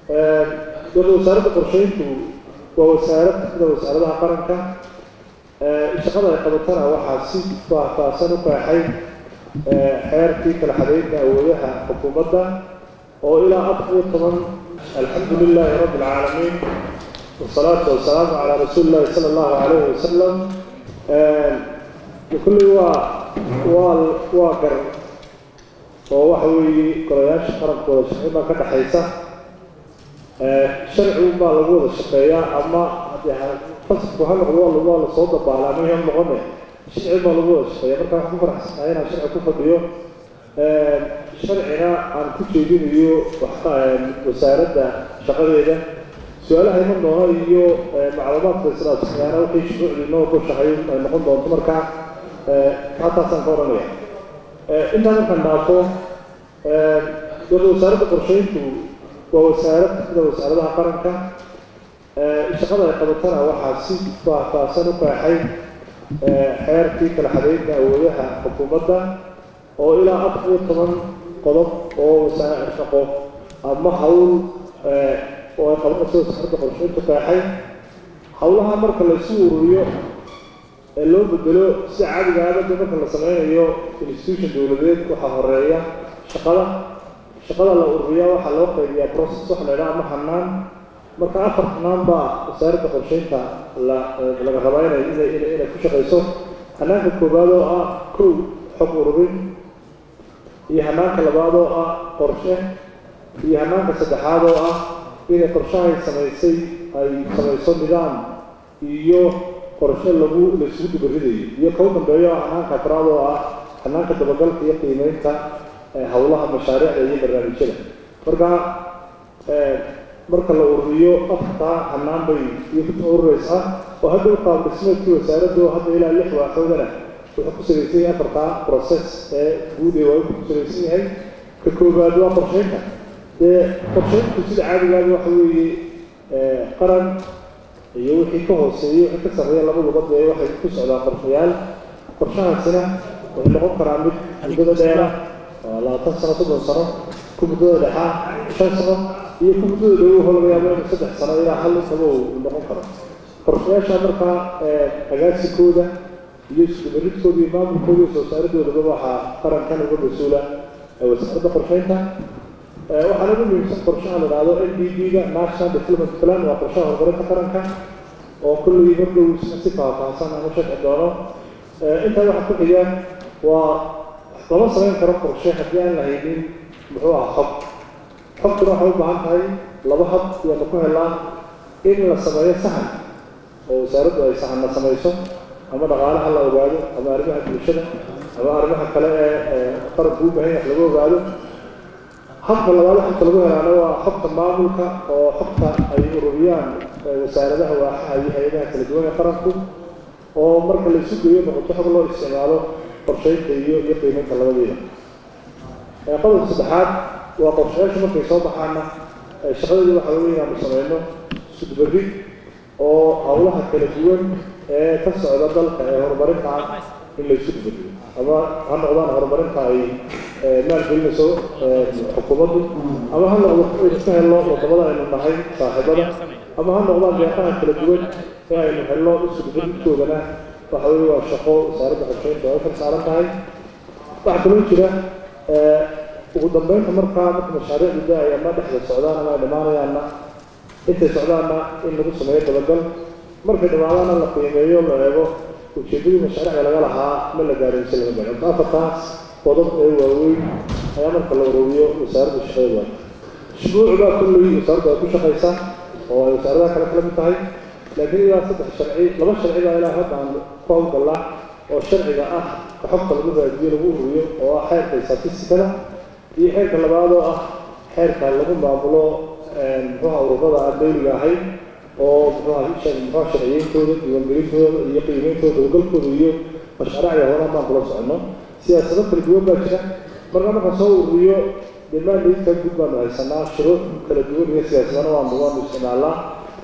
dowlada wasaaradda qorsheyntu waa wasaarad sida wasaaradaha qaranka shaqada ay qabatana waxaa si faahfaahsan u qeexay xeerkii kala xadeynta awoodaha xukuumadda oo ilaa afar iyo toban alxamdu lilaahi rabbi alcaalamiin wasalaatu wasalaamu calaa rasuuli illahi sala allahu calayhi wasalam kulley waa waa waa gar oo waxa weeye golayaasha qarankooda sharci baa ka dhexaysa sharci baa lagu wada shaqeeyaa ama fasalku ha noqdo waa lasoo dabaalaa ama ha noqone sharci baa lagu wada shaqeeya marka waxaan ku faraxsanahay inaan sharci ku fadhiyo sharcina aan ku jeedinayo wasaaradda shaqadeeda su-aalaha iman doona iyo macluumaadka islaasyaana wixii shuruucdii noo goshahay ay noqon doonto marka halkaasaan ka oranaya intaan markaan dhaafo dowlada wasaaradda qorsheyntu waa wasaarad sida wasaaradaha qaranka shaqada ay qabatana waxaa si faahfaahsan u qeexay xeerkii kala xadeynta awoodaha xukuumadda oo ilaa afar iyo toban qodob oo wasaare shaqo ama hawl oo ay qabanayso wasaaradda qorsheyntu qeexay hawlaha marka laysu ururiyo ee loo bedelo sida caadiga aadada marka la sameynayo institution dowladeed waxaa horeeya shaqada shaqada la ururiyaa waxaa loo qaybiyaa process waxa la idhaha ama hanaan marka afar hanaan baa wasaaradda qorsheynta la laga rabaa inay inay inay ku shaqayso hanaanka koowaad oo ah kow xog ururin iyo hanaanka labaad oo ah qorshe iyo hanaanka saddexaad oo ah inay qorshahay samaysay ay samayso nidaam iyo qorshe lagu la isugu dubaridayo iyo kau dambeeyo ah hanaanka afraad oo ah hanaanka dabagalka iyo qiimeynta howlaha mashaariicda iyo barnaamijyada marka marka la ururiyo afartaa hanaan bay iyo kusoo urureysaa oo hadda u qaab dhismeedkii wasaaraddu hadda ilaa lix waaxoodana wuxuu ku salaysan yahay afartaa process ee guud ee waa ku salaysan yahay ka koowaad waa qorsheynta dee qorsheyntu sida caadigaada waxa weeye qaran iyo wixii ka hooseeya wixii ka sarreeya labaduba dee waxay ku socdaan qorshayaal qorshahaasina wuxuu noqon karaa mid muddada dheera labaatan sano soddon sano ku muddada dhexaa shan sano iyo ku muddada dhow wuxuu laga yaaba inuu saddex sano ilaa hal intaba uu noqon karo qorshayaasha markaa agaasikooda iyo iskubaridkooda iyo maamulkooda iyo soo saaradoodaba waxaa qarankan uga mas-uula wasaaradda qorsheynta waxaa lagu muhiimsan qorshaha la idhahdo n d b-ga national development plan waa qorshaha horumarinta qaranka oo kullii mardow si faahfaahsan aan u sharci doono intaa waxaa ku xiga waa lama samayn karo qorshe haddii aan la haynin muxuu aha xog xogtuna waxay u baahan tahay laba hab iyaanu ku helaa in la sameeyo sahan oo wasaaraddu ay sahanna samayso ama dhaqaalaha la ogaado ama arrimaha bulshada ama arrimaha kale ee qaranku u baahan wax lagu ogaado habka labaad xogta lagu helaana waa xogta maamulka oo xogta ay ururiyaan wasaaradaha waaxaha iyo hay-adaha kala duwan ee qaranku oo marka la isu geeyo noqoto xog loo isticmaalo qorsheynta iyo iyo qiimeynta labadeeda qodobka saddexaad waa qorshayaashu markay soo baxaana shaqadeedu waxa weeye inaanu sameyno iskudubarid oo howlaha kala duwan ee ka socda dalka ee horumarinta ah in la isku dubariyo ama ha noqdaan horumarinta ay maalgelinayso xukuumaddu ama ha noqdo aynu ka helno wadamada aynu nahay saaxiibada ama ha noqdaan deeqaha kala duwan ee aynu helno iskudubaridkoodana waxa weeye waa shaqo wasaaradda qorsheynta ay kar saaran tahay waxaa kaloo jira ugu dambeynta markaa marka mashaariicdu da ay ama dhexda socdaan ama ay dhammaanayaanna intay socdaanna in lagu sameeyo dabagal markay dhammaadaana la qiimeeyo la eego ujeedadii mashaariicda laga lahaa ma la gaaraysa laga gaaro afartaas qodob ee waaweyn ayaa marka la ururiyo wasaaradda shaqadeeda waa shuruuc baa kulley wasaaraddu ay ku shaqaysaa oo ay wasaaradaha kale kala mid tahay laakiin ilaa saddex sharci laba sharci baa ilaa hadda aan ku hawlgallaa oo sharciga ah ka xogta lagu raadiyo lagu ururiyo oo ah xeerka statistikada iyo xeerka labaad oo ah xeerka lagu maamulo muxuuha ururada aan dawliga ahayn oo muxuuha muxuha sharciyeyntooda diiwaangelintooda iyo qiimeyntooda dabagalkooda iyo mashaariicda horan baan kula soconno siyaasado kala duwan baa jira marka markaan soo ururiyo demaandaydka guud baanu haysanaa shuruuc kala duwan iyo siyaasadana waanu waanu isticmaalnaa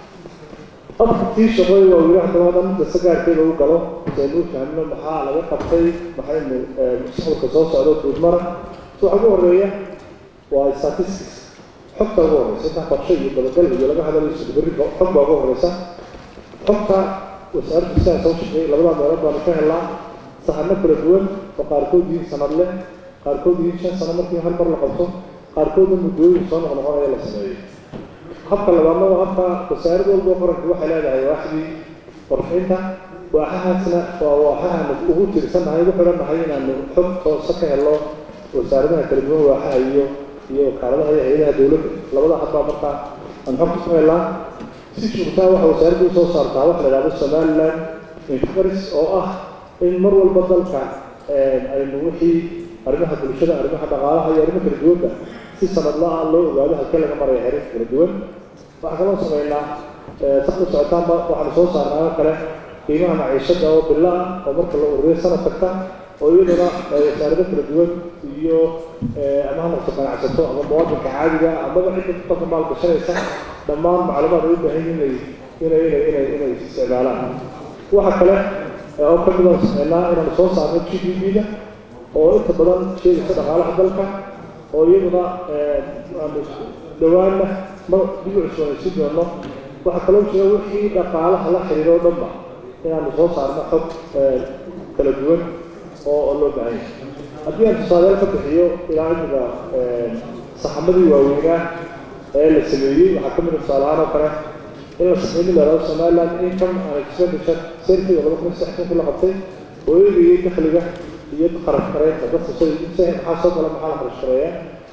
afartii shaqoy waa wili haddaba hadda midda sagaarkeeda u galo saynu fahmno maxaa laga qabtay maxaynu mustaqbalka soo socdo guudmara so waxa ugu horeeya waa statistics xogta ugu horeysa intaa qorshe iyo dabagal iyo laga hadlayo iskudubarid xog baa ugu horeysa xogta wasaaradda sidaa soo shaqeeyay labada meelood baanu ka helnaa sahano kala duwan oo qaarkood yihiin sanad leh qaarkood yihiin shan sano markii hal mar la qabto qaarkoodna muddooyin soo noqnoqonaya la sameeyo habka labaadna waa habka wasaarad walba qaranku waxay leedahay waaxdii qorxinta waaxahaasna waa waaxahaanu ugu tirsanahay ugu xidhannahay inaanu xog toosa ka helo wasaaradaha kala duwan waaxaha iyo iyo wakaaladaha iyo hay-adaha dowladda labada habbaa markaa aan xogta ku helnaa si joogtaa waxa wasaaraddu usoo saartaa waxa la idhahdo somaliland infaris oo ah in mar walba dalka aynu wixii arrimaha bulshada arrimaha dhaqaalaha iyo arrimo kala duwanba si sanadla-a loo ogaado halkee laga maraya xiriirka kala duwan waxaa kaloo sameynaa saqda socotaanba waxaanu soo saarnaa oo kale qiimaha maciishada oo bila ah oo marka la ururiyo sanad kasta oo iyaduna wasaarado kala duwan iyo ama ha noqoto ganacsato ama muwaadinka caadiga amaba cidda dadka maalgashanaysa dhammaan macluumaad ay u baahan yihin inay inay inay inay isticmaalaan waxa kale oo ka mid aan sameynaa inaanu soo saarno g d b-da oo inta badan sheegaysa dhaqaalaha dalka oo iyaduna aanu dhawaanna ma dib u cusboonaysiin doono waxaa kaloo jira wixii dhaqaalaha la xiriiro o dhanba inaanu soo saarno xog kala duwan oo oo loo baahan yahay haddii aan tusaaleel ka bixiyo ilaa imiga saxamadii waaweynaa ee la sameeyey waxaa ka mid a tusaale ahaan oo kale in la sameeyey la yidhahdo somaliland income and expenditure survey oo laba kun saddex kun la qabtay oo eegayay dakhliga iyo kharash gareynta dadku say say maxaa soo gala maxaa la kharash gareeyaa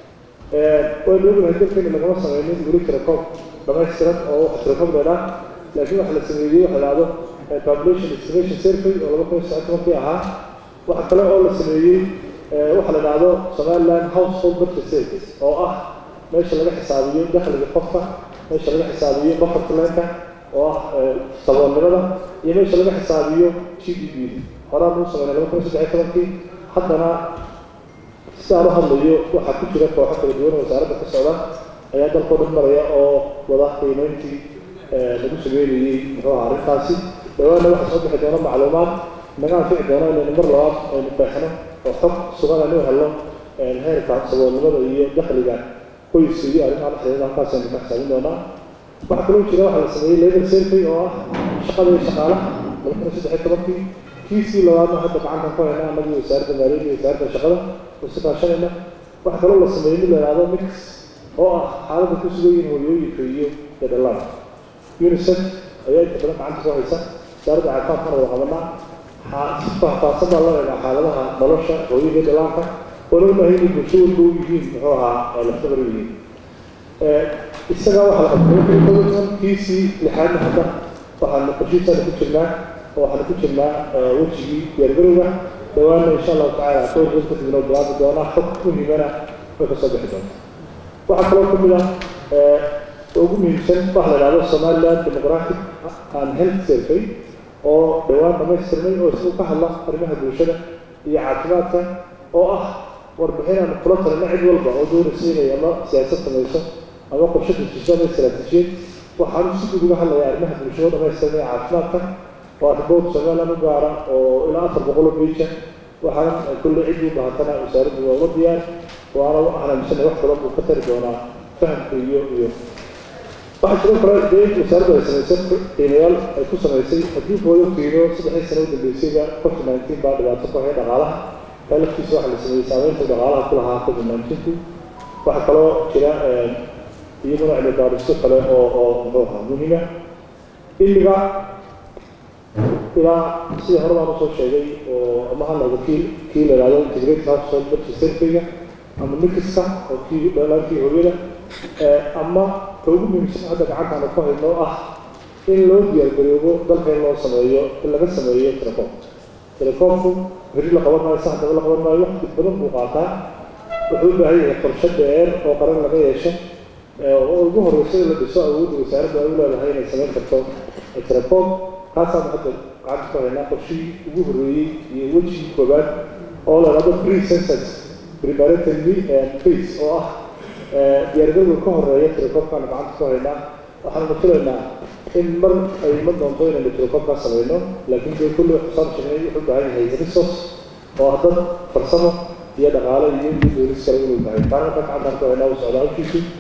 waynu ognahay dalkeena lagama sameynin weli tirakoob dhamaystiran oo wax tirakoob dheedhaa laakiin waxa la sameeyey waxa la yidhahdo population estimation survey oo laba kun saddex tobankii ahaa waxa kale oo la sameeyey waxa la yidhahdo somaliland household budget survey oo ah meesha laga xisaabiyo dakhliga qofka meesha laga xisaabiyo bufferka leenka oo ah saboolnimada iyo meesha laga xisaabiyo g d b horaan uu sameynay laba kun saddex tobankii haddana sidaan u hadlayo waxaa ku jira kooxo kala duwan wasaaradda ka socda ayaa dalkoo dhan maraya oo wada qiimeyntii lagu sameynayey muxuu ahaa arrintaasi dhawaanna waxaa soo bixi doona macluumaad naga anfici doona inaynu mar labaad aynu qeexno oo xog sugan aynu helno heerka saboolnimada iyo dakhliga qoyska iyo arrimaha la xiriira halkaas aynu ka xisaabin doonaa waxaa kaloo jira waxaa la sameeyey labor survey oo ah shaqada iyo shaqaalaha laba kun saddex tobankii kiisii labaadna hadda gacantan ku hayna anagii wasaaradda maaliyadda iyo wasaaradda shaqada isu kaashanayna waxaa kaloo la sameeyey mid la yidhahdo mix oo ah xaaladda ku sugan yihiin hooyooyinka iyo dadhalada unicef ayaa inta badan gacanta ku haysa wasaaradda caafimaadkana wada qabanaa si faahfaahsan baa loo eegaa xaaladaha nolosha hooyada dhalaanka oo loo baahay inay bulsho walba u yihiin muxuu ahaa laftabar u yihiin isaga waxaa la qabtay toban kiisii lixaadna hadda waxaanu qorshihiisaana ku jirnaa oo waxaanu ku jirnaa wejigii diyaargarowga dhawaanna insha allahu tacaala dhowr bad kadib inoo bilaabi doonaa xog muhiimana way kasoo bixi doonta waxaa kaloo kamid ah ugu muhiimsan waxa la yidhahdo somaliland demographic and health survey oo dhawaan dhamaystirnay oo isagu ka hadla arrimaha bulshada iyo caafimaadka oo ah warbixin aan kula talina cid walba oo doonaysa inay ama siyaasad samayso ama qorshe dejiso ama istaraatiijiyad waxaanu si guud uga hadlaya arrimaha bulshada dhamaystiran ee caafimaadka waa riboort somaliland u gaara oo ilaa afar boqol oo beija waxaana kulle cid u bahatana wasaaraddu waa uga diyaar waana waxaan aaminsanay wax badan buu ka tari doonaa fahamka iyo iyo waxaa sidoo kale dee wasaaraddu ay samaysay qiimayaal ay ku samaysay haddii hooyo qiimo saddexdii sano u dambeysayba covid nineteen baa dhibaato ku haya dhaqaalaha taa laftiisa waxaa la sameeyey saameynta dhaqaalaha ku lahaa covid nineteenku waxaa kaloo jira iyaguna cilmi baadhisyo kale oo oo muxuu ahaa muhiima ilmiga ilaa sidii hore baan usoo sheegay oo ama ha noqdo kii kii la yidhahdo integrated household budget survey-ga ama mikiska oo kii dhalaankii hooyada ama ka ugu muhiimsan hadda gacantaanu ku hayno ah in loo diyaargaroobo dalka in loo sameeyo in laga sameeyo telecoom telecoomku beri la qaban maayo saxdaba la qaban maayo waqti badan buu qaataa wuxuu u baahan yahay qorshe dheer oo qaran laga yeesho oo ugu horreysa in la dhiso awoodda wasaaradda ay u leedahay inay samayn karto telecoom kaasaanu hadda gacanta ku haynaa qorshihii ugu horreeyey iyo wejigii koobaad oo la yidhahdo pre census preparatory phase oo ah diyaargarowga ka horeeya telecoomkaanu gacanta ku haynaa waxaanu filaynaa in mar ay ma doonto inaynu telecoomkaa samayno laakiin dee kulli xusaan sheegnay wuxuu u baahan yahay resource oo ah dad farsamo iyo dhaqaale iyo iyo doolis kale inuu baahay taana marka gacantaan ku haynaa uu socdaa hawshiisu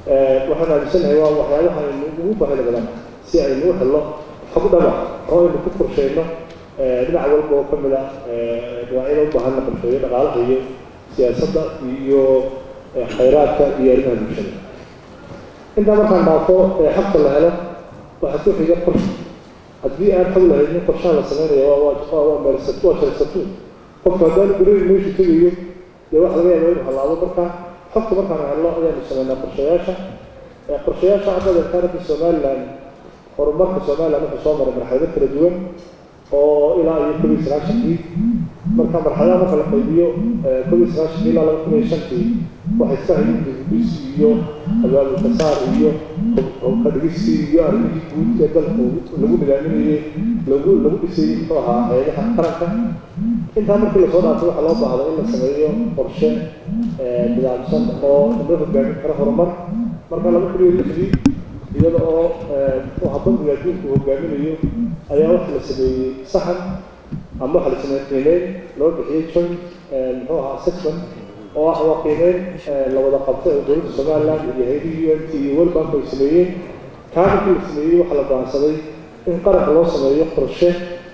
waxaan aaminsanahay waa waxyaabaha aynu ugu baahida badan si aynu u helno xog dhaba oo aynu ku qorsheyno dhinac walba oo ka mid ah dhinacyada u baahan la qorsheeyo dhaqaalaha iyo siyaasadda iyo khayraadka iyo arrimaha bulshada intaa markaan dhaafo xabka la helo waxaa ku xiga qorshe haddii aan xog lahaynin qorshaha la sameynaya waa meelsatu waa shalsatuun qofka haddaan gurada meeshu tegayo dee wax laga yaaba inuu halaabo marka xogta markaan helno ayaanu sameynaa qorshayaasha qorshayaasha hadda deertaanada somaliland horumarka somaliland wuxuu soo maray marxalado kala duwan oo ilaa iyo kob iyo sagaashankii marka marxaladaha marka la qaybiyo kob iyo sagaashankii ilaa laba kun iyo shantii waxay iska hayeen dibudhis iyo abaabulkasaar iyo kadhigistii iyo arrimihii guud ee dalku lagu nidaaminayey lagu lagu dhisayey muxuu ahaa hayadaha qaranka intaa markii lasoo dhaafay waxaa loo baahday in la sameeyo qorshe nidaamsan oo loo hogaamin karo horumar marka laba kun iyo lixdii iyada oo muxuu ahaa bangiga adduunku hogaaminayo ayaa waxa la sameeyey saxan ama waxa la sameeyey qiimeyn loo bixiyey joint muxuu ahaa assessment oo ah waa qiimeyn la wada qabtay oo dowladda somaliland iyo hay-adihii u n t iyo world bank ay sameeyeen kaa markii la sameeyey waxaa la go'aansaday in qaranka loo sameeyo qorshe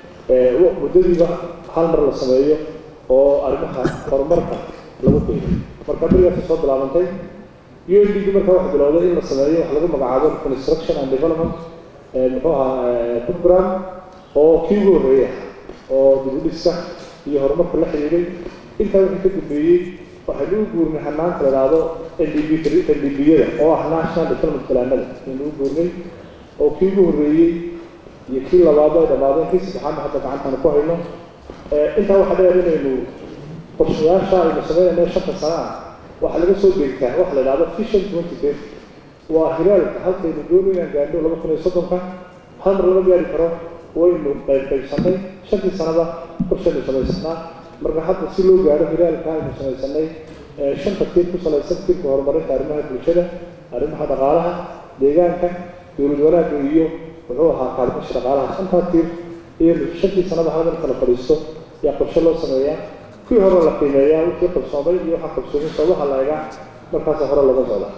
muddadiiba hal mar la sameeyo oo arrimaha horumarka lagu qiimay marka berigaasay soo bilaabantay u n d d marka waxa bilowday in la sameeyo wax lagu magacaabo construction and development muxuu ahaa program oo kii ugu horreeya oo dibudhiska iyo horumarka la xiriiray intaa wixii ka dambeeyey waxaynu u guurnay hanaanka la idhaahdo ndb ndb-yada oo ah national development planada aynu u guurnay oo kii ugu horreeyey iyo kii labaad ay dhammaadeen kii saddexaadna hadda gacantaanu ku hayno intaa waxaa dheer inaynu qorshayaasha aynu sameynayno shanta sana ah waxaa laga soo deegtaa waxa la idhahdo vision twenty thirty waa hiraalka halkaynu doonay inaan gaadho laba kun iyo soddonka hal mar lama gaari karo waynu qayb qaybsanay shantii sanada qorshaynu samaysanaa marka hadda si loo gaaro hiraalka aynu samaysanay shanta tiir ku salaysan tiirka horumarinta arrimaha bulshada arrimaha dhaqaalaha deegaanka dowlad wanaagga iyo muxuu ahaa kaalmasha dhaqaalaha shantaa tiir iyo shantii sanada hal marka la fadhiisto ayaa qorshe loo sameeyaa kuwii hore la qiimeeyaa wixii qabsoomay iyo waxaa qabsoomay sababaha la egaa markaasa hore laga socda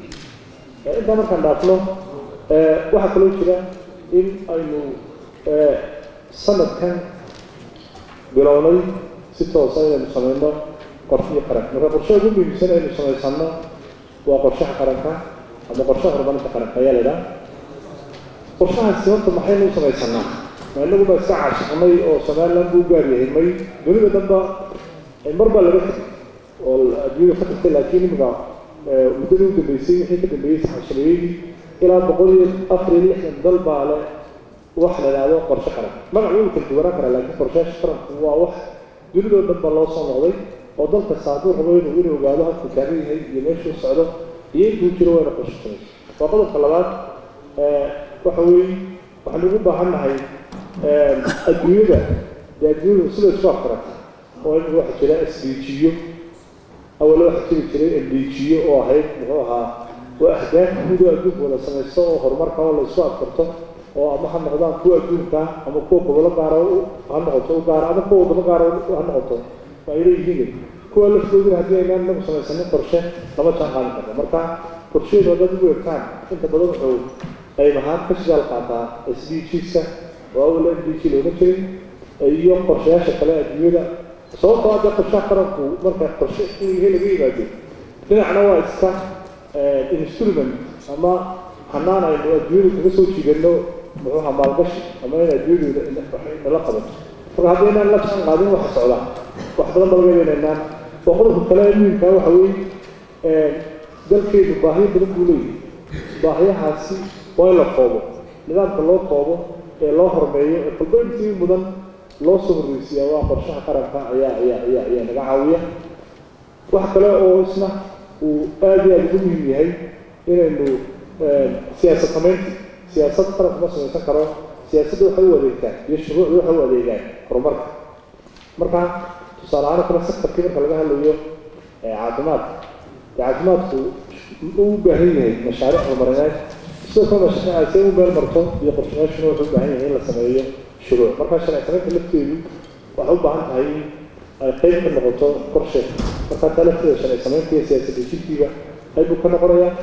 intaa markaan dhaafno waxaa kaloo jira in aynu sanadkan bilownay si toosa inaynu sameyno qorshihii qaranka marka qorshaha ugu muhiimsan aynu samaysano waa qorshaha qaranka ama qorshaha horumarinta qaranka ayaa la idhaha qorshahaasi horta maxaynu u samaysanaa ma inagu baa iska caashiqnay oo somaliland buu gaar yahay may dunida dhanba mar baa laga tegay oo adduunyada ka tagtay laakiin imika muddadii u dambeysay wixii ka dambeeyey saxashabeeyadii ilaa boqol iyo afar iyo lixdan dal baa le wax la idhaahdo qorshe qaran magac wuu kala duwanaan karaa laakiin qorshayaasha qaranku waa wax dunidoo dhan ba loo soo noqday oo dal kasta hadduu rabo inuu inuu ogaado halkuu taagan yahay iyo meeshuu socdo iyo intuu jiro wayna qorshe samayso waa qodobka labaad waxa weeye waxaynu ugu baahan nahay adduunyada dee adduunyadu sida isku afkarata oo in waxa jira sdjiyo awale waxa jiri jiray ndjiyo oo ahayd muxuu ahaa waa ahdaaf guud oo adduunka wada samaysto oo horumarka oo la isku afkarto oo ama ha noqdaan kuwa adduunka ama kuwa gobolo gaara ha noqoto u gaara ama kuwa wadamo gaara ha noqoto waa ay leeyihiin kuwa laftoodina haddii aynaan inagu samaysanin qorshe lama jaan qaadin karno marka qorsheedu haddaad ugu egtaan inta badan wuxuu qayb ahaan ka shidaal qaataa s d g-ska oo awal n d g looga jiray iyo qorshayaasha kale adduunyada sababtoo hadda qorshaha qaranku marka qorshe inyahay laga yimaado dhinacna waa iska instrument ama hanaan aynu adduunyada kaga soo jiidano muxuuha maalgashi ama in adduunyadu nala qabato marka haddii inaan la jaan qaadin waxa socdaa wax badan ba laga yeelaynaan oo qodobka kale muhimkaa waxa weeye dalkeedu baahiyo badan buu leeyahay baahiyahaasi waa in la koobo nidaamka loo koobo ee loo hormeeyo ee kolba intii mudan loo soo horreysiyaa waa qorshaha qaranka ayaa ayaa ayaa ayaa naga caawiya waxa kale oo isna uu aad iyo aada ugu muhiim yahay inaynu siyaasad samaynti siyaasad qaranka ma samaysan karo siyaasadda waxay u adeegtaan iyo shuruucda waxay u adeegaan horumarka marka tusaale ahaan kale sektarkii marka laga hadlayo caafimaadka caafimaadku u baahan yahay mashaariic horumarineed sidoo kale mashaariicay u meel marto iyo qorshayaashuna wuxuu u baahan yahay in la sameeyo shuruuc marka sharci samaynta lafteedu waxay u baahan tahay in ay qayb ka noqoto qorshe marka taa lafteeda sharci samaynta iyo siyaasad dejintiiba qayb buu ka noqonayaa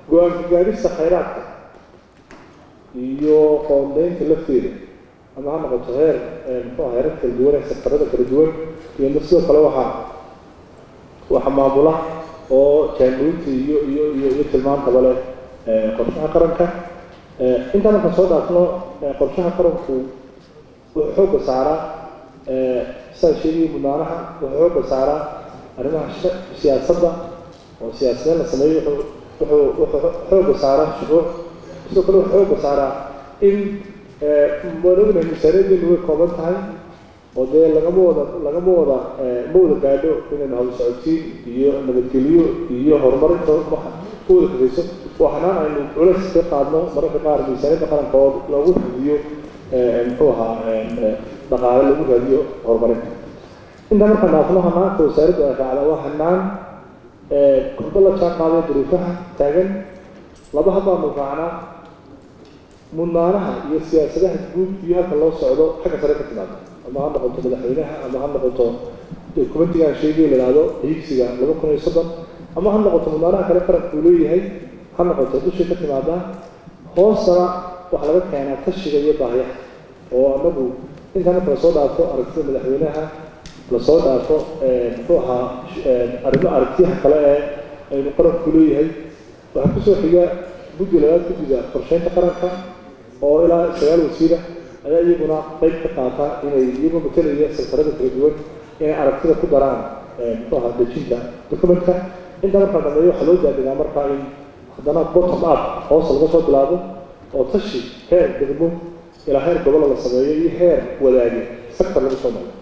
go-aanka gaadhista khayraadka iyo qoondeynta lafteeda ama ha noqoto heer muxuu heerar kala duwan ee sektarada kala duwan iyo sidoo kale waxaa waxa maamula oo jaangoynta iyo iyo iyo iyo tilmaantaba leh qorshaha qaranka intaan markaan soo dhaafno qorshaha qaranku wuxuu xoogga saaraa saa sheegaya mudnaanaha wuxuu xoogga saaraa arrimaha siyaasadda oo siyaasadeen la sameeyo wuxuu wuxuu xoogga saaraa shuruuc sidoo kale wuxuu xoogga saaraa in waan ognahay miisaaniyaddeenu way kooban tahay oo dee lagama wada lagama wada ma wada gaadho inaynu hawl socodsiin iyo nabadgelyo iyo horumarinta ku wada kafayso waa xanaan aynu culays ka qaadno mararka qaar miisaaniyadda qaranka oo loogu raadiyo muxuu ahaa dhaqaale lagu raadiyo horumarinta intaa markaan dhaafno hanaanka wasaaraddu ay raacda waa hanaan kurdo la jaan qaadaya duruufaha taagan laba haddaanu raacnaa mudnaanaha iyo siyaasadaha guud iyo halka loo socdo xagga sare ka timaado ama ha noqoto madaxweynaha ama ha noqoto dokumentigaan sheegay la yidhahdo higsiga laba kun iyo soddon ama ha noqoto mudnaanaha kale qaranka uu leeyahay ha noqoto dushay ka timaadaa hoostana waxaa laga keenaa tashiga iyo baahiyaha oo anagu intaa marka lasoo dhaafo aragtida madaxweynaha lasoo dhaafo muxuu ahaa arrimo aragtiyaha kale ee aynu qaranku leeyahay waxaa kusoo xiga guddi labaad guddiga qorsheynta qaranka oo ilaa sagaal wasiira ayaa iyaguna qayb ka qaata inay iyagoo matalaya sektarada kala duwan inay aragtida ku daraan muxuu ahaa dejinta documentka intaa markaa dambeeyo waxaa loo daadigaa markaa in haddana bottom up hoos laga soo bilaabo oo tashi heer degmo ilaa heer gobolo la sameeyo iyo heer wadaage sector laga soo maro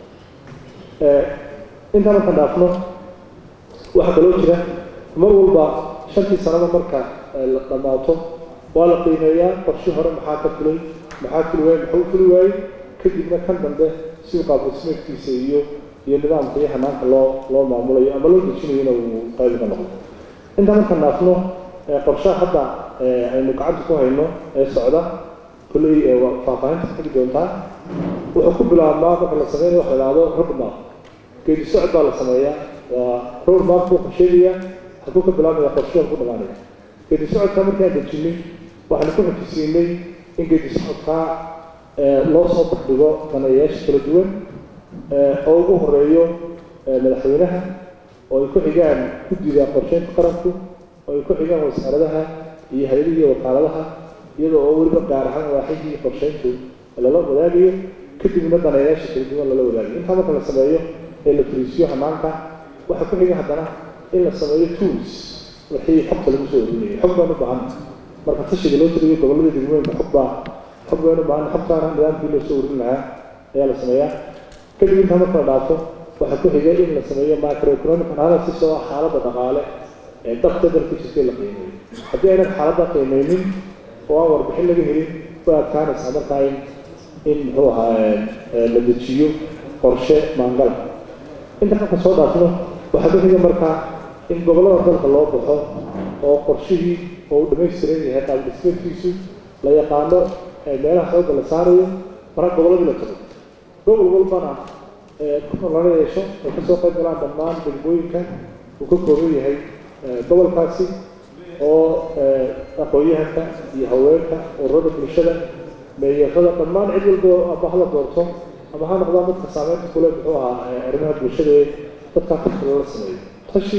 intaa markaan dhaafno waxaa kaloo jira mar walba shantii sanaba marka la dhammaato waa la qiimeeyaa qorshi hore maxaa ka fulay maxaa fuli waayey maxuu fuli waayey kadibna kan dambe si uu qaabdhismeedkiisa iyo iyo nidaamka iyo hanaanka loo loo maamulayo ama loo dejinayona uu qayb ka noqdo intaa markaan dhaafno qorshaha hadda aynu gacanta ku hayno ee socda kulley faahfaahinta xigi doontaa wuxuu ku bilaabmaa marka la sameynayo waxa la ihahdo roadmap geedi socod baa la sameeyaa waa roadmap wuxuu sheegayaa hadduu ka bilaabmaya qorshaha ku dhamaanaya geedi socodka markaan dejinay waxaanu ku xojisiinay in geedi socodkaa loo soo bandhigo daneeyayaasha kala duwan oo ugu horeeyo madaxweynaha oo ay ku xigaan guddida qorsheynta qaranku oo ay ku xigaan wasaaradaha iyo hay-adihi iyo wakaaladaha iyadoo oo weliba gaar ahaan waaxidii qorsheyntu lala wadaagayo kadibna daneeyaasha kala duwan lala wadaagayo intaa marka la sameeyo ee la fariisiyo hanaanka waxaa ku xiga haddana in la sameeyo tools wixii xogta lagu soo orinayay xog baan u baahan marka tashiga loo tiriyo gobollada degmooyinka xog baa xog baan u baahan xogtaana nidaamkii loo soo orin lahaa ayaa la sameeyaa kadib intaa marka la dhaafo waxaa ku xigay in la sameeyo microeconomic analysis oo ah xaaladda dhaqaale ee dhabta dalka jirtay la qiimeeyo haddii aynan xaaladda qiimeynin oo aan warbixin laga helin way adkaanaysaa markaa in in muxuu ahaa la dejiyo qorshe maangala inta marka soo dhaafno waxaa ku xiga markaa in gobollada dalka loo baxo oo qorshihii oo uu dhamaystiran yahay qaab dhismeedkiisu la yaqaano meelaha xoogga la saarayo marka gobolladii la tago gobol walbana kuna lala yeesho ay kasoo qayb galaan dhammaan degmooyinka uu ka kooban yahay gobolkaasi oo aqoon-yahanka iyo haweenka ururada bulshada meeyarada dhammaan cid walba ama hala doorto ama ha noqdaan dadka saameynta kule muxuu ahaa arrimaha bulshada ee dadkaa tashi lala sameeyo tashi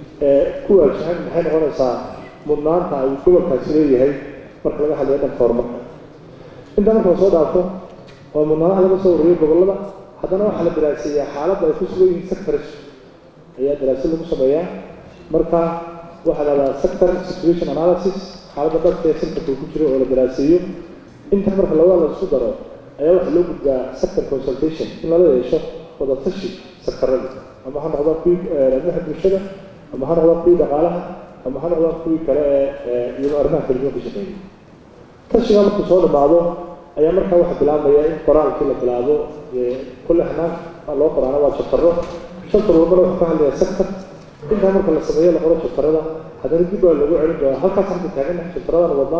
ku waajahan maxay noqonaysaa mudnaanta ay gobolkaasi leeyahay marka laga hadlayo dhanka horumarka intaa marka la soo dhaafo oo mudnaanaha laga soo warriyo gobollada haddana waxaa la daraaseeyaa xaaladda ay ku sugan yihiin sectors ayaa daraasad lagu sameeyaa marka waxaa la dhahdaa sector situation analysis xaaladda dhabta ee sectorka ku jiro oo la daraaseeyo inta marka labada la isku daro ayaa waxaa loo gudbaa sector consultation in lala yeesho wadatashi sectorada ama ha noqdaan kuwii arrimaha bulshada ama ha noqdaan kuwii dhaqaalaha ama ha noqdaan kuwii kale ee iyadoo arrimaha kala duwan ka shaqeeya tashiga markuu soo dhammaado ayaa markaa waxaa bilaabmaya in qoraalkii la bilaabo kulle hanaanka loo qoraana waa jabtaro shantar walbana wuxuu ka hadlayaa sector intaa marka la sameeyo la qoro jabtarada haddana dib baa lagu celin doonaa halkaas halka taaganahay jabtaradan wadnaa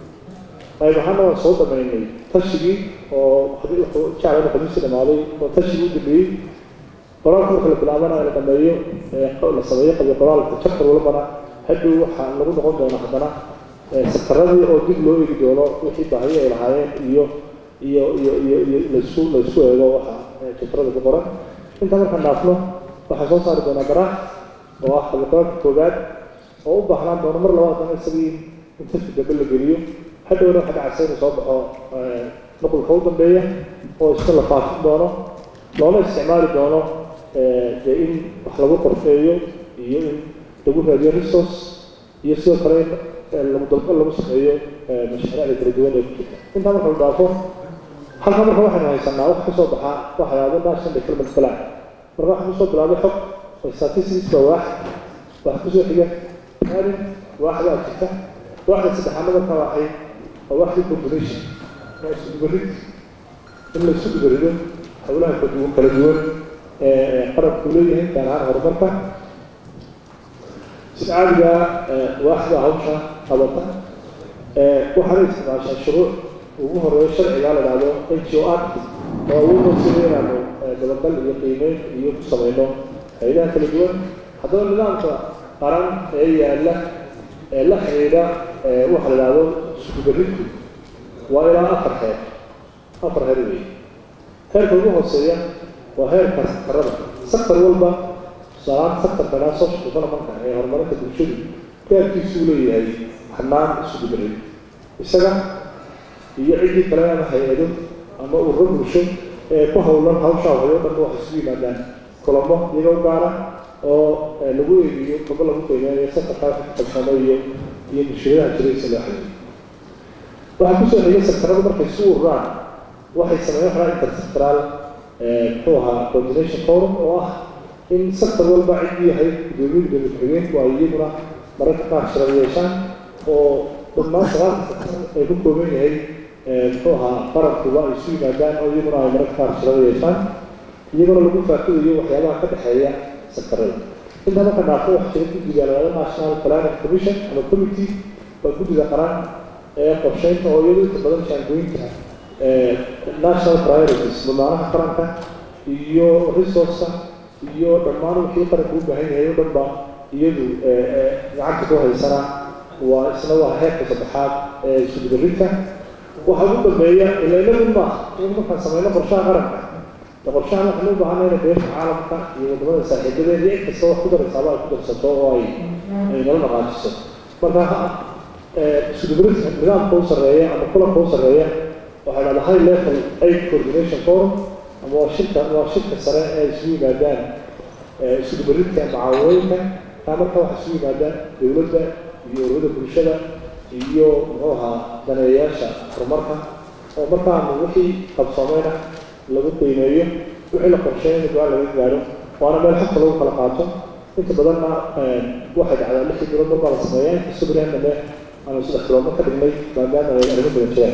qayb ahaana waan soo dhamaynay tashigii oo jaclana khamiisi dhamaaday oo tashigii u dambeeyey qoraalka marka la bilaabana la dhameeyo la sameeyo qabi qoraalka jabtar walbana hadhow waxaa lagu noqon doona haddana sektaradii oo dib loo eegi doono wixii baahiyo ay lahaayeen iyo iyo iyo iyo iyo laisku laisku eego waxa sektarada ku qoran inta markaan dhaafno waxaan soo saari doonaa garaaf oo ah xabiqaadka koowaad oo u baahnaan doono mar labaad dana isagii in safki dambe la geliyo hadhowna waxa dhacaysa inuu soo baxo nuqulka u dambeeya oo isna la faafin doono loona isticmaali doono dee in wax lagu qorfeeyo iyo in lagu raadiyo resource iyo sidoo kale in lagu dalbo lagu sameeyo mashaariicda kala duwan ee ku jirta intaa marka la dhaafo halka marka waxaynu haysanaa wax kasoo baxaa waxa yahdo national development plan marka waxaan kusoo bilaabay xog oo statistics baa waax waxa kusoo xiga maalin waaxdaa jirta waaxda saddexaad marka waxay waa waaxdii population waa isku dubarid in la isku dubarido howlaha kala duwan ee qarabku leeyahay gaar ahaan horumarka sida caadiga waaxda hawsha qabata waxaana isticmaashaa shuruuc ugu horeeyo sharciga la dhahdo n g o act oo awoodoo sida inaanu dabagal iyo qiimeyn iyo ku samayno hay-adaha kala duwan haddaba nidaamka qaran ee yaalla ee la xidhiidha waxa la dhahdo iskubaridku waa ilaa afar heer afar heer weeye heerka ugu hooseeya waa heerka sakarada sakar walba tusaalahaan sakarka dhaa social developmentka ee horumarinta bulshadu gaarkiisuu leeyahay xanaan iskubarid isaga iyo ciddii kale ama hay-ado ama ururo bulsho ee ku howlan hawshaa wayo dhan waxay isugu yimaadaan kulamo iyagoo gaara oo lagu eegiyo kaba lagu qiimeeyo sakarkaa qabsamo iyo iyo bulshadaha jiraysa loo xiriyo waxaa kusoo xigay sektaradu markay isu ururaan waxay sameeyeen waxaa intersectoral muxuu ahaa coordination forum oo ah in sektor walba ciddii yahay gudoomiye gudoomiye ku-xigeenku ay iyaguna mararka qaar shirada yeeshaan oo dhammaan sagaalka sektor ay ku kooban yahay muxuu ahaa qarankuba ay isu yimaadaan oo iyaguna ay mararka qaar shirada yeeshaan iyaguna lagu faaqidayo waxyaabaha ka dhexeeya sektarada intaa marka dhaafo waxa jira guddiga laada national planning commission ama committee waa guddiga qaran ee qorsheynta oo iyadu inta badan shaangooyinka national priorities mudnaanaha qaranka iyo resourceka iyo dhammaan wixii qaranka u baahan yahay o dhan ba iyadu gacanta ku haysana waa isna waa heerka saddexaad ee iskudubarinta waxa ugu dambeeya ilaynadu maaha in markaan sameyno qorshaha qaranka qorshahan waxaan u baahanay inay beesha caalamka iyo wadamada saaxiibadeed iyo cid kasta wax ku daraysaaba ay ku darsato oo ay ay nala dhaqaajiso marka iskudubarinta nidaamka u sarreeya ama kulanka u sarreeya waxay dhahdaa high level aid coordination forum ama waa shirka waa shirka sare ee isugu yimaadaan iskudubarinta macaawinooyinka taa marka waxaa isugu yimaadaan dowladda iyo ururada bulshada iyo muxuu ahaa daneeyayaasha horumarka oo markaanu wixii qabsoomeyna lagu qiimeeyo wixii la qorsheeyay in go-aan laga gaaro waana meel xogta lagu kala qaato inta badanna waxay dhacdaa lixdii bilood markaa la sameeyaa inkastoo berihan dambe aanu saddex biloodma ka dhignay maadaama ay arrimo badan jiraan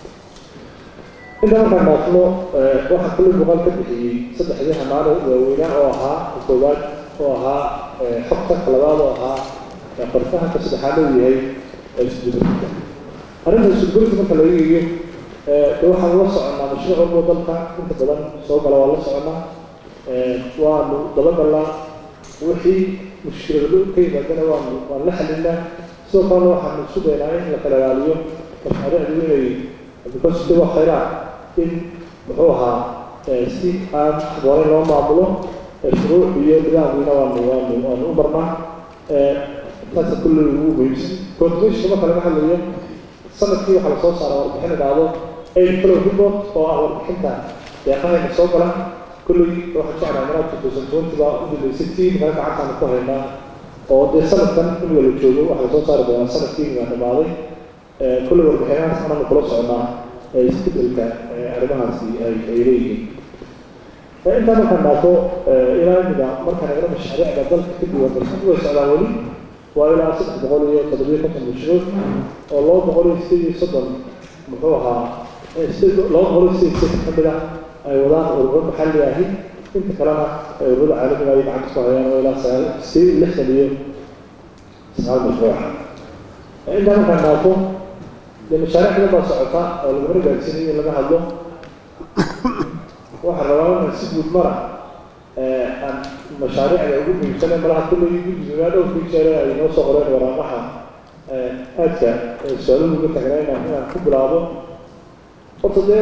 inta markaan dhaafno waxaa kulli muuqaal ka bixiyey saddexdii hamaano waaweynaa oo ahaa ka koowaad oo ahaa xogta ka labaad oo ahaa qorfaha ka saddexaad uu yahay iskudubarinta arrinta iskudubarinta marka laga eegiyo de waxaan la soconaa mashruuc walbo dalka inta badan soo gala waa la soconaa waanu dabagalnaa wixii mushkilado ka yimaadana waanu waan la xalinaa sidoo kalena waxaanu isku daynaa in la kala ilaaliyo mashaariicdu inay because de waa khayraa in muxuu ahaa si aan habooneyn loo maamulo shuruuc iyo nidaamkiina waanu waanu waanu u marnaa taasa kulle ugu muhiimsan coordination marka laga hadlayo sanadkii waxaa lasoo saara warbixin idhaahdo aid flow report oo ah warbixinta deeqahayna soo gala kulley waxaan jeclaa maraad two thousand twenty baa u dambeysay tii meel gacantaanu ku haynaa oo dee sanadkan in wala joogo waxaa lasoo saari doonaa sanadkii baa dhamaaday kulley warbixinahaas ananu kula soconaa isbedelka arrimahaasi ay ay leeyihiin intaa markaan dhaafo ilaa imida markaan eegno mashaariicda dalka ka duwan balsan way socdaan weli waa ilaa saddex boqol iyo toddobiyo konton mashruuc oo laba boqol iyo sideed iyo soddon muxuu ahaa laba boqol iyo sideed sideed ka mid ah ay wadaan ururo maxalli ahi inta kalena ay ururada caalamiga ay gacanta ku hayaan oo ilaa sagaal sideed lixdan iyo sagaal mashruuca intaa markaan dhaafo dee mashaariic badan baa socota oo laguna gaarsiinayo in laga hadlo waxaan rabaa inaan si guud mara aan mashaariicda ugu muhiimsan ee malaha kulley guddiga dhowrkii jeere ay noo soo qoreen waraaqaha aadka su-aaluhu uga tagnaa inaan inaan ku bilaabo horta dee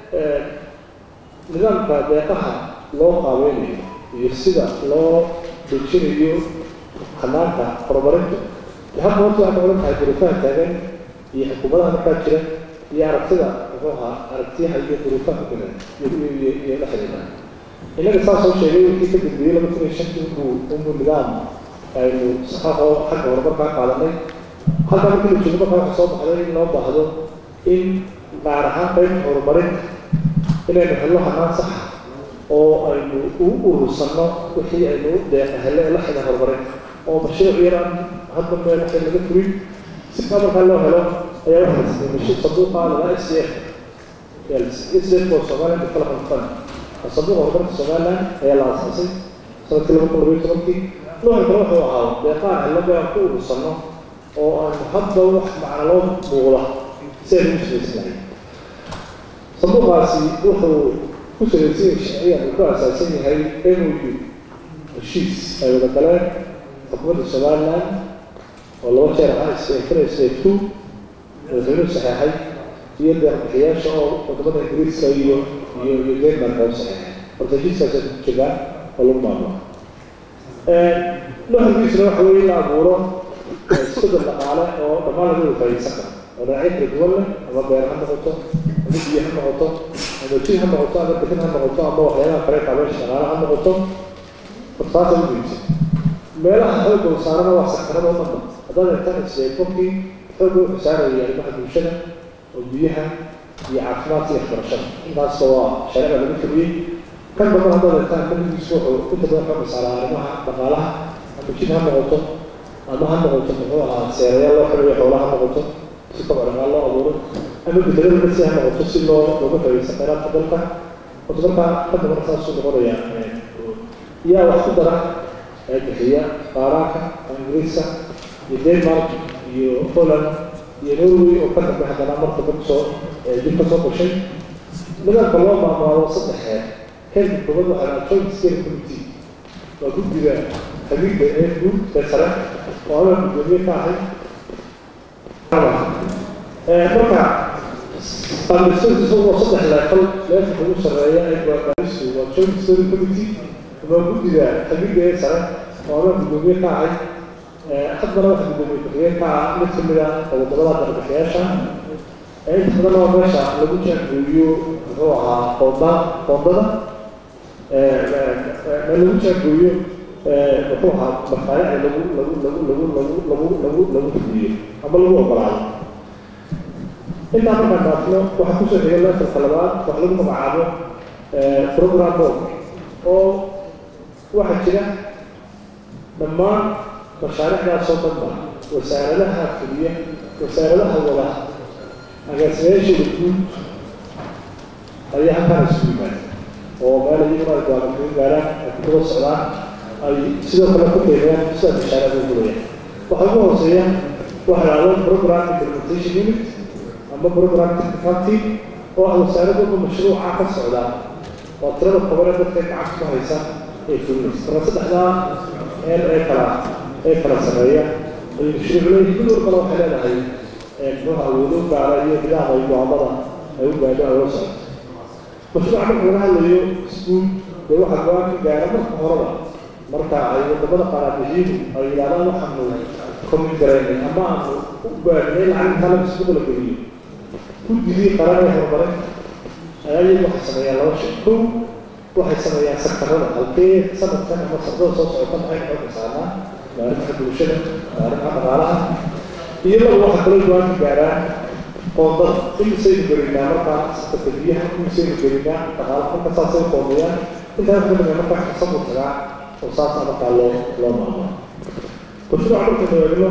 nidaamka deeqaha loo qaabeynayo iyo sida loo dejinayo hanaanka horumarinta hadda horta waxay noqon tahay duruufaha taagan iyo xukuumadaha markaa jira iyo aragtida muxuu ahaa aragtiyaha iyo duruufaha kulan iyo la xidhiidha innaga saa soo sheegay wixii ka dambeeyey laba kun iyo shantii unbuu unbuu nidaam aynu saxaaqoo xagga horumarkaa qaadanay halkaa markii la joogo markaa waxaa soo baxday in loo baahdo in gaar ahaan qaybta horumarinta inaynu helno hanaan saxa oo aynu u urursanno wixii aynu deeqa hele ee la xidha horumarinta oo mashruuc yaraan hadda meel waxay laga furin si kaa markaa loo helo ayaa waxaa la sameeyey mashruuc sanduuqa laga s d f s d f oo Somaliland Development Fund sanduuqa horumarka Somaliland ayaa la aasaasay sanadkii laba kun labayo tobankii noocan kale wuxuu ahaa deeqaan xillada aan ku urursanno oo aan hadda wax macna loo muuqda si aynu u shaqaysanahay sanduuqaasi wuxuu ku salaysan yahay sharciyan uu ku aasaasan yahay MOU heshiis ay wada galeen xukuumadda Somaliland oo laba jeer ahaa isbeefana isbeeftu madaxweynuhu saxeexay iyo deeqbixiyaasha oo wadamada ingiriiska iyo iyo iyo denmark oo saxeexay horta heshiiskaas ku jiraan oo lagu maamulo nuxurkiisuna waxa weeye in la abuuro isbedel dhaqaale oo dhammaan laga wada faa'iideysan karo oo dhinacyo kala duwan leh ama beer ha noqoto ama biyo ha noqoto ama jid ha noqoto ama bixin ha noqoto ama waxyaalaha kale kaabeesha dhaqaale ha noqoto hortaasa u muhiimsan meelaha xoogga uu saarana waa sakranada oo dhanba haddaad eegtaan isbeefokii xoogga wuxuu saaraya arrimaha bulshada oo biyaha iyo caafimaadka iyo waxbarashada intaasba waa shareeca lagu fuliyey kan dambe haddaad eegtaan kaligiisu wuxuu inta badan xoogga saaraa arrimaha dhaqaalaha ama jid ha noqoto ama ha noqoto muxuu ahaa seerayaal loo xiriyo xoolaha ha noqoto si kobc dhaqaal loo abuuro ama bedelada kasi ha noqoto si loo looga faa'iideysan khayraadka dalka horta markaa kan dambe saasuu noqonaya yaa wax ku dara ee bixiya qaaraanka ingiriiska iyo denmark iyo holland iyo norway oo ka dambe haddana marka dad soo dib ka soo gashay nidaamka loo maamaalo saddex heer heerka koobaad waxaa lahaa joint steering committee waa guddiga xabiibka ee guud ee sare oo adaa guddoomiye ka ahay marka qaabdhisadiisa waa saddex leefal leefalka ugu sarreeya ee gaaristu waa joint steering committee waa guddiga xabiibka ee sare oo adaa guddoomiye ka ahay haddana waxa guddoomiye ku-xigeen ka ah mid ka mid ah wadamada darbixiyaasha inta badan waa meesha lagu jaangooyo muxuu ahaa qoonda qoondada lagu jaangooyo muxuu ahaa mashaariicda lagu lagu lagu lagu lagu lagu lagu lagu fuliyo ama lagu ogolaado intaa markaan dhaafno waxaa kusoo xigay leefalka labaad wax lagu magacaabo program board oo waxaa jira dhammaan mashaariicdaasoo dhanba wasaaradaha fuliya wasaaradaha wada agaasimayaashooda guud ayaa halkaan isugu yimaada oo meel iyaguna ay gaara kaga gaaraan ay ku daba socdaan ay sidoo kale ku qiimeeyaan sida mashaariicda u gulayaan waxaa ugu hooseeya waxa la dhahdo program implementation unit ama program technical team oo ah wasaaradooda mashruuca ka socda waa tirada kobane dadka gacanta ku haysa ee fulinaysa marka saddexdaa meel ee kala ee kala sameeya ay mashruucleeyihin mid walbana waxay leedahay muxuuha awoodo gaara iyo nidaam ay go'aamada ay u gaadho ay la socoto mashruuca marka laga hadlayo iskuul dee waxaa go-aan ka gaara marka horeba marka ay wadamada qaaraabixiyadu ay yidhahdaan waxaanu komin garaynay ama aanu u baahinay lacag intaa la isku kala geliyo guddigii qaran ee horumarinta ayaa iyagu waxay sameeyaan laba shay kow waxay sameeyaan sektarada halkee sanadkan ama sanadada soo socota maxay xoogga saarnaa arrimaha bulshada arrimaha dhaqaalaha iyo laba waxa kaloo go-aan ka gaaraan qoondada imisaynu gelinaa markaa sektarka biyaha imisaynu gelinaa dhaqaalaha marka saasay u qoondeeyaan intaa ka dambeeya markaa xisabu tagaa oo saasa markaa loo loo maamulo mashruuca markaynu eegno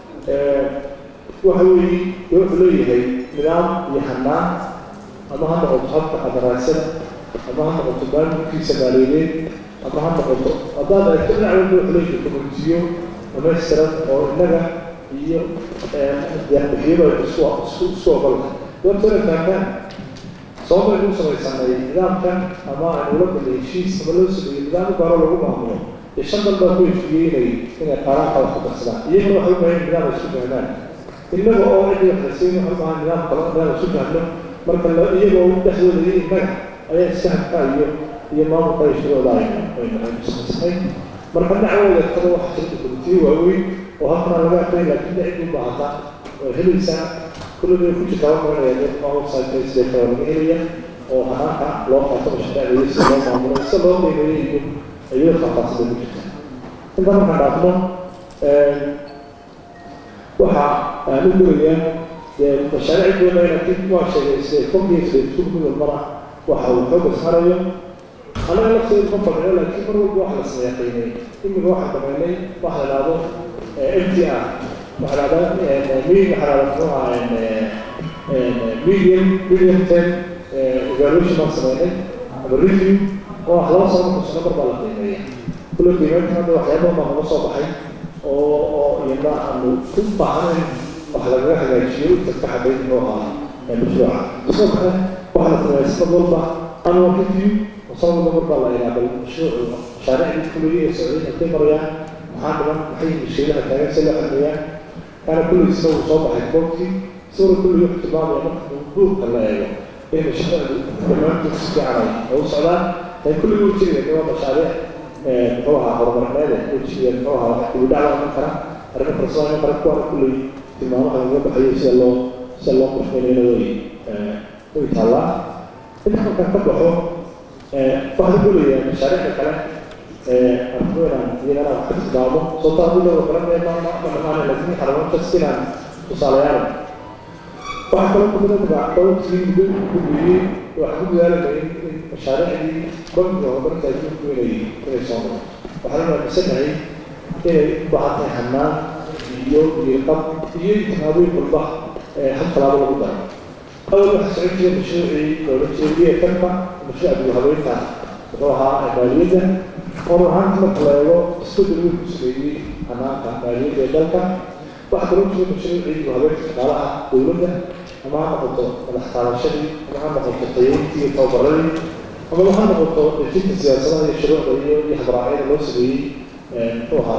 waxa weeye wuxuu leeyahay nidaam iyo hanaan ama ha noqoto habka qadaraasada ama ha noqoto maamulkiisa maaliyadeed ama ha noqoto haddaad eegto dhinac walba wuxuu leeyahay komitiyo dhamaystiran oo innaga iyo deeqbixiyadu ay isku isku isku ogolnahay doortana fahmaan sabab aynu u samaysanay nidaamkan ama aynu ula galay heshiis ama loo sameeyey nidaam u gaaro lagu maamulo iyo shan dal baa ku heshiiyey inay inay qaaraanka wax ku darsadaan iyaguna waxay u baahan nidaam ay isku fahmaan innaga oo cidii wax la siin waxay u baahan nidaam kale nidaam isku fahno marka iyagoo dhexdooda iyo innaga ayaa iskahanka iyo iyo maamulka iyo shirooda aynu aynu samaysnay marka dhinacooda kada wax jirta komitiyo waaweyn oo halkana laga aqriyay laakiin cid u baahata way helaysaa kullada ku jirta waa maranaya website sida kale laga helaya oo hanaanka loo qaato mashaariicda si loo maamulo si loo qiimeeyo iyo iyadoo faahfaahsan ku jirta inta markaan dhaafno waxa aan u donayaa mashaariic doona laakiin waa sheegay sida fogiya sida isku mid walbana waxa uu xooga saarayo anaga lafteedu ma fadhiyo laakiin mar walba wax la sameeya qiimeey imika waxaan damaynay waxa la dhahdo m t r waxa la dhahdaa mi waxa la dhahdaa medium medium ten evaluation baan sameynay ama review oo wax laba sano kusano mar baa la qiimeeya kula qiimeynta hadda waxyaaba baa naga soo baxay oo oo iyana aanu ku baahnayn wax lagaga hagaajiyo inta ka xabayn inuu ahaa mashruuca sidoo kale waxa la sameeya sanad walba annual review وصار مرة الله إلى بالمشروع مشاريع الكلية السعودية الكبرى محمد محي الشيلة كان سلة حمية كان كل يسوي صوبة حكومتي صور كل يوم اختبار يوم مبروك الله يلو بين مشروع كمان تسكي على أو سعودان كان كل يوم تيجي اللي هو مشاريع نحوها أو برنامج وتيجي نحوها ودعوة من كرا أنا فرصة أنا بركوا كل تمام أنا ما بحيي سلوا سلوا مش من هنا وي ويطلع إنه كان كبحه waxaan ku leeyahay mashaariicda kale arkuweynaan iyagana wax ka tilmaamo sababto haddii loo garanaya maama dhamaane laakiin xarunta sinaan tusaalayaal waxaa kaloo kamid a magac dhowrkii muddo gudbiyey waxaan ku dadaalanay in mashaariicdii bankiga horumarinta adduunku inay inay soo maro waxaan aaminsanahay inay u baahan tahay hannaan iyo diiqab iyo timaadooyin walba hal talaabo lagu daro أول واحد سعودية مشروعي دولتي كلمة مشروع أبو هويتا وروها مالية وروها مثل يو استوديو المسؤولي أنا مالية دلتا واحد رمز مشروعي أبو هويتا قالها دولة أما نقطة الاحترام الشرعي أما نقطة قيمتي توبرري أما لو هنا نقطة جدة السياسة هي الشروع اللي يحضر عليها المسؤولي روها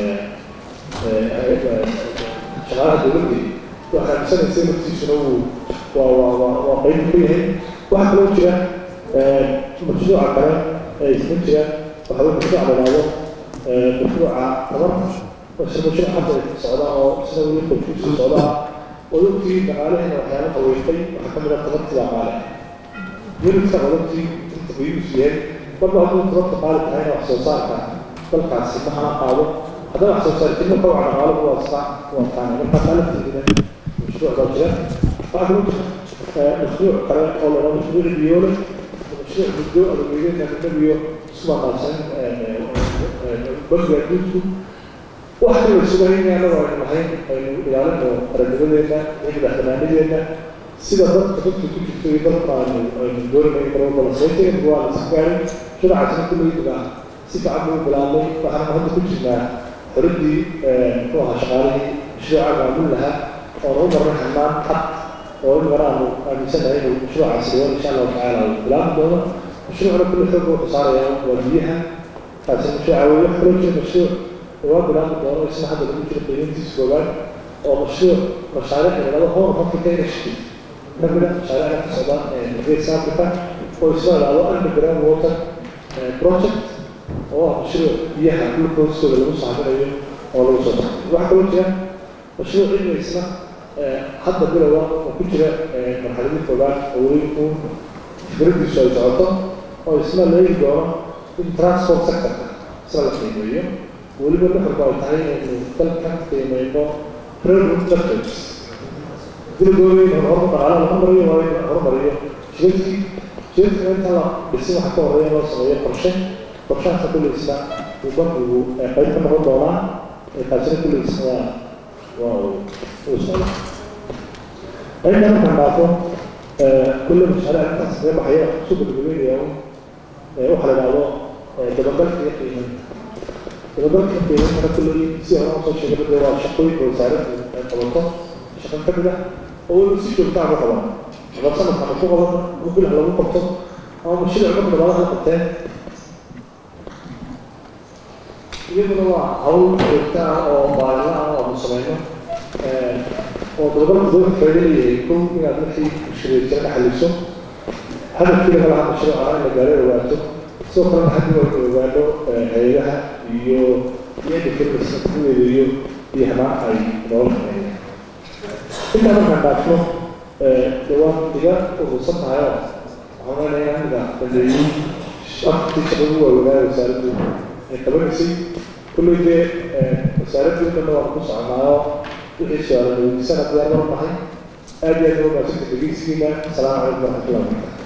شغالة دولتي waxaan sanaysa naftiisuna uu waa waa waa waa qayb ku yahay waxaa kaloo jira mashruuca kale ee isma jira waxa uu mashruuc la yidhaahdo mashruuca tabarka isla mashruuc hadda socda oo sida weli qolkiisu socda oo dadkii dhaqaalaheena waxyaala qaweystay waxaa ka mid ah tabartii dhaqaale unidka qodobtii inta qiimiisu yahay marba hadduu tabarta qaali tahayna wax soo saarka dalkaasi ma hana qaado haddana wax soo saartimo kawca dhaqaaluhu waa iska waa taana markaa qaalabteedina مشروع ضجة بعد مشروع قرار أو لو مشروع بيولة مشروع بدو أو بيولة من النبي سمع قاسم بقى يدوسو واحد من السبعين يعني لو أنا محين إنه يعلم رجل لنا يجب احتمال لنا سيدا ضغط ضغط كل شيء ضغط عن الدور ما يقرأ ولا سيد هو على السكاري شو عشان كل يبقى سيدا عمو بلالي فأنا ما هذا كل شيء ردي هو شغالي مشروع عمل لها oo lagu marray xamaan xad oo in hore aanu aaminsanahay inuu mashruuca sidoon insha allahu tacaala uu bilaabi doono mashruucna kulli xoog wuxuu saarayaa waa biyaha taasi mashruuca wey wax kaloo jira mashruuc waa bilaabi doono isna hadda lagu jiro qiimayntiisa koobaad oo mashruuc mashaariic laga hor africa initiative kamida mashaariicda ka socda geeska africa oo isla ilaado underground water project oo ah mashruuc biyaha dhulka hoostooda lagu saaminayo oo lagu soo saaro waxaa kaloo jira mashruuc cilmi isna hadda bilowa oo ku jira marxaladii koobaad oo weli uu fikradiisu ay socoto oo isna leegi doono in transport sectorka isna la qiimeeyo weliba nuxurku ay tahay inaynu dalka qiimeyno railroad networks dilgooyin horumar dhaqaale laga mariyo waa in horumariyo shirkii shirkiga inta la dhisin waxa ka horeeya loo sameeyo qorshe qorshahaasa kulli isna uu bankigu qayb ka noqon doonaa kaasina kulli isna waa وصل أيضا كان بعضهم كل المشاريع التصريح بحياة سوق الجميل يوم وحل العضاء دبقات في قيمة دبقات في قيمة أنا كل سيارة أصلا شغل الدواء شقوي وسعرات الطبقات شغل كبيرة أول مسيح بتاع طبعا أنا أصلا كان فوق غلط ممكن على مو قبطة أو مشروع عمر بعضها قبطان iyaduna waa hawl joogta ah oo maalin ah oo aanu samayno oo dowladda dowladda faa'iidaynayay kow inaad wixii mushkilaad jira ka xaliso hadafkiina kala hadla mashruuca in la gaaro ogaato sidoo kalena haddii waa ogaano hay-adaha iyo iyada firmasa kuweeda iyo iyo hamaa ay noola hameeyeen intaa markaan dhaafno dee waan iga urursan tahay oo waxaan leenahay aniga dambeeyey afartii shaqo ugu waaweynaayo wasaaraddu ay qabanaysay kulley dee wasaaraddu dhanna waan ku soconaayo wixii su-aala weydiisana diyaar mar nahay aad iyo aad uga maasanta dhegeysigiina asalaamu calaykum waraxmatullahi wabarakatu